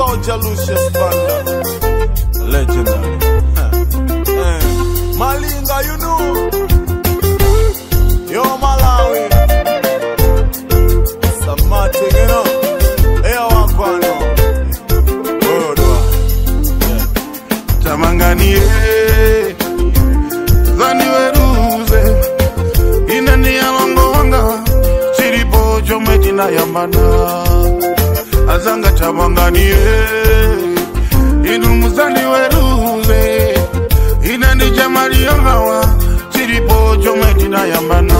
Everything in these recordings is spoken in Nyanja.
Soldier Lucius Banda. Legendary. Huh. Eh, Malinga, you know. Yo, Malawi. Samati, you know. Eyo wakwano. Worldwide. tamanganie zaniweruze inani yalongo wanga chilipo chomwe chinayambana azanga tamanganie inu muzandiweruze inani chamaliyongawa chilipo chomwe chinayambana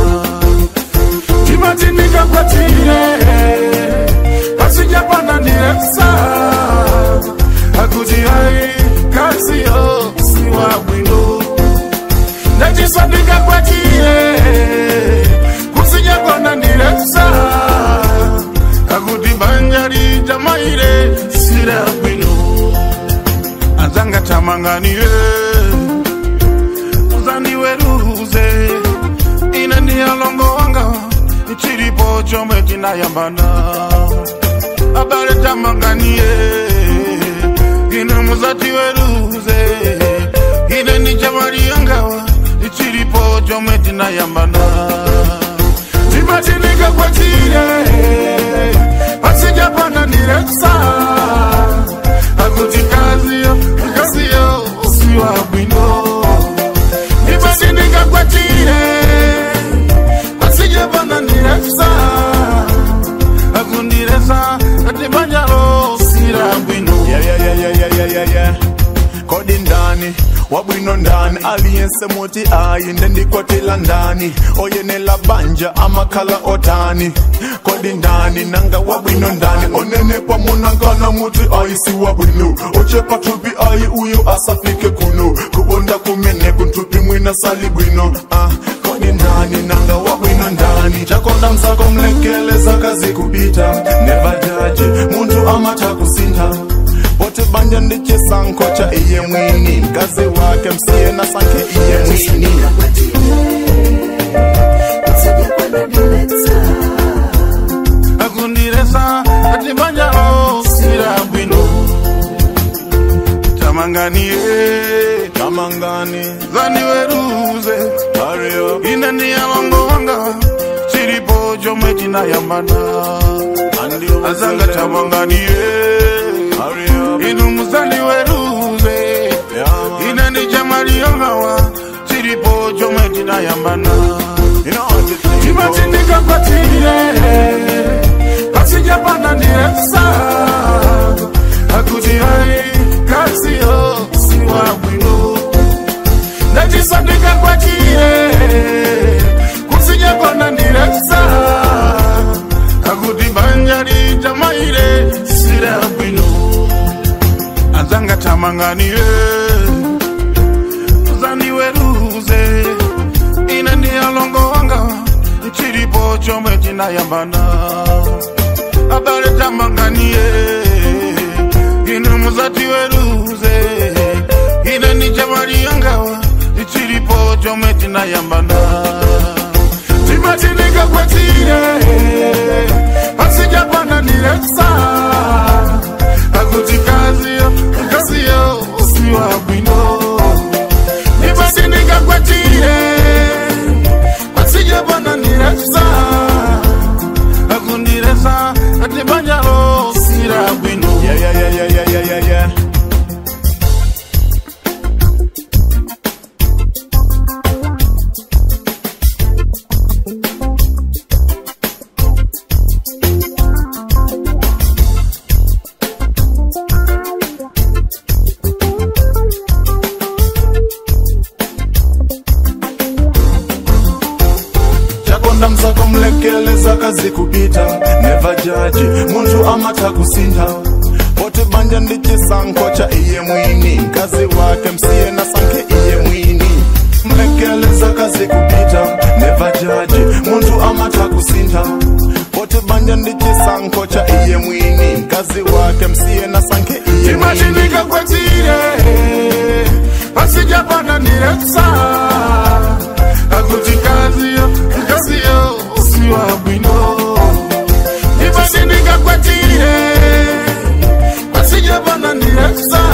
chimatindikakwatire pasijapana ndireksa akuti hai kasiyo siwa bwino ndacisandika kwatiye kusijakona ndireksa akuti banja lijamaire sira bwino anzanga tamanganiye uzandiweruze ine ndiyalongo wanga chilipo chomwe chinayambana abale tamanganiye ine muzati weruze ine ni jamali yangawa chilipo chomwe tinayambana timatinika kwatire pasijapana ndireksa akuti kaziyo kaziyo usiwa bwino timatinika kwatire pasijapana ndireksa akundiresa atibanjalo sira bwino Yeah, yeah, yeah, yeah, yeah, yeah, yeah, yeah. kodi ndani wabwino ndani aliyense muti ayi ndendikwatila ndani oyenela banja amakhala otani kodi ndani nanga wabwino ndani onenekwa munangana muti ayi si wabwino ochepa thupi ayi uyo asafike kuno kubonda kumene kunthupi mwina sali bwino ah, kodi ndani nanga wabwino ndani chakonda msako mlekeleza kazi kupita nevajaji munthu amatha kusintha bote banja ndichisankho cha iye mwini mkazi wake msiye na sankhe iye mwini akundiresa atibanjalo sira bwino tamanganiye kamangani zaniweruze hurry up ine ndiyalongo wanga chilipo chomwe chinayambana and you azanga tamanganiye hurry up inu muzandiweruze yeah man ine ndi chamaliyongawa chilipo chomwe chinayambana you know what it is chimatindika kwatire pasijapana ndireksa akuti hai kasiyo siwa bwino ndacisandika kwatire kusijakona ndireksa akuti banja lijamaire sira bwino azanga tamanganiye uzandiweruze ine ndiyalongo wanga chilipo chomwe chinayambana abale tamanganiye ine muzati weruze ine ni jamali yangawa chilipo chomwe chinayambana timatinika kwatire pasijapana ndireksa akuti kaziyo kaziyo usiwa bwino nibatindika kwatire pasijapana ndireksa akundiresa atibanjalo sira bwino yeah yeah yeah yeah yeah yeah yeah yeah chakonda msako mlekeleza kazi kupita neva jaji munthu amatha kusintha bote banja ndi chisankho cha iye mwini mkazi wake msiye na sankhe iye mwini mlekeleza kazi kupita neva jaji munthu amatha kusintha bote banja ndi chisankho cha iye mwini mkazi wake msiye na sankhe iye mwini timatinika kwatire pasijapana ndireksa akuti kaziyo kaziyo usiwa bwino nibatindika kwatire pasijapana sa